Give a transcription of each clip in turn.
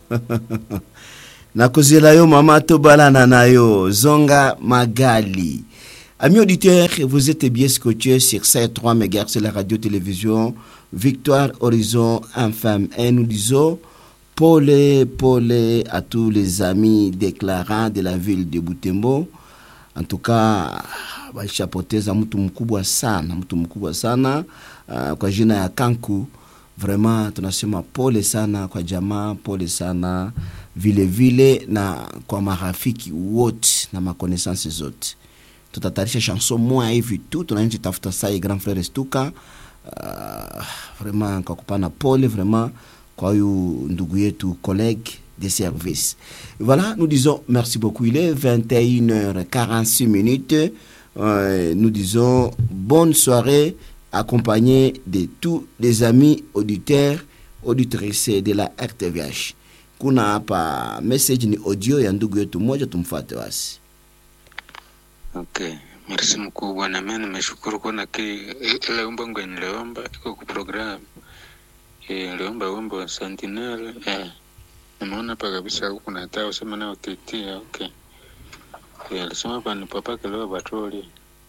nakozela yo mama tobalana na yo zonga magali Amis auditeurs, vous êtes bien scotchés sur 3 MHz sur la radio-télévision Victoire Horizon FM. Et nous disons pole pole à tous les amis déclarants de la ville de Butembo. En tout cas, walishapoteza mtu mkubwa sana, mtu mkubwa sana uh, kwa jina ya Kanku. Vraiment tunasema pole sana kwa jamaa, pole sana vile vile na kwa marafiki wote na makonaissance zote tutatayarisha chanson moya hivi tu tunaenje tafuta sai grand frère Stuka uh, vraiment kwa kupana pole vraiment kwa huyu ndugu yetu collègue de service voilà nous disons merci beaucoup il est 21h46 minutes euh, nous disons bonne soirée accompagné de tous les amis auditeurs auditrices de la RTVH kuna hapa message ni audio ya ndugu yetu moja tumfuate wasi Okay, merci mkubwa, na mimi nimeshukuru kuona ki ile wimbo ngo niliomba iko ku program eh, niliomba wimbo wa Sentinel eh, nimeona hapa kabisa huku na hata usema nao titia okay. Eh, alisema hapa ni papa kelewa patroli.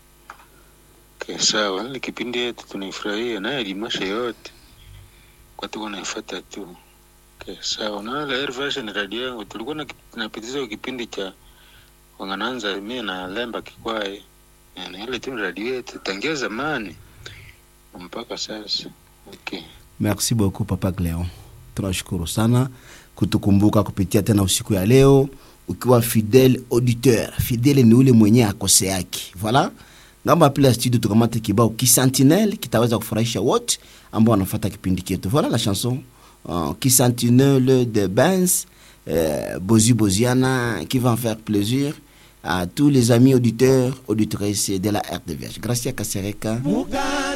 Okay, sawa, ile kipindi yetu tunaifurahia naye limasha yote kwa tuko naifuata tu. Okay, sawa, na ile air version radio yangu tulikuwa na tunapitiza kipindi cha wangananza mie na lemba kikwae na ile tu radio yetu tangia zamani mpaka sasa okay. merci beaucoup papa Cleon tunashukuru sana kutukumbuka kupitia tena usiku ya leo ukiwa fidèle auditeur fidèle ni ule mwenye akose yake voilà ngamba pila studio tukamate kibao kisentinelle kitaweza kufurahisha wote ambao wanafuata kipindi chetu voilà la chanson uh, kisentinelle de Benz euh, Bozi Boziana qui va en faire plaisir à tous les amis auditeurs, auditrices de la RDVH. Gracias Kasereka.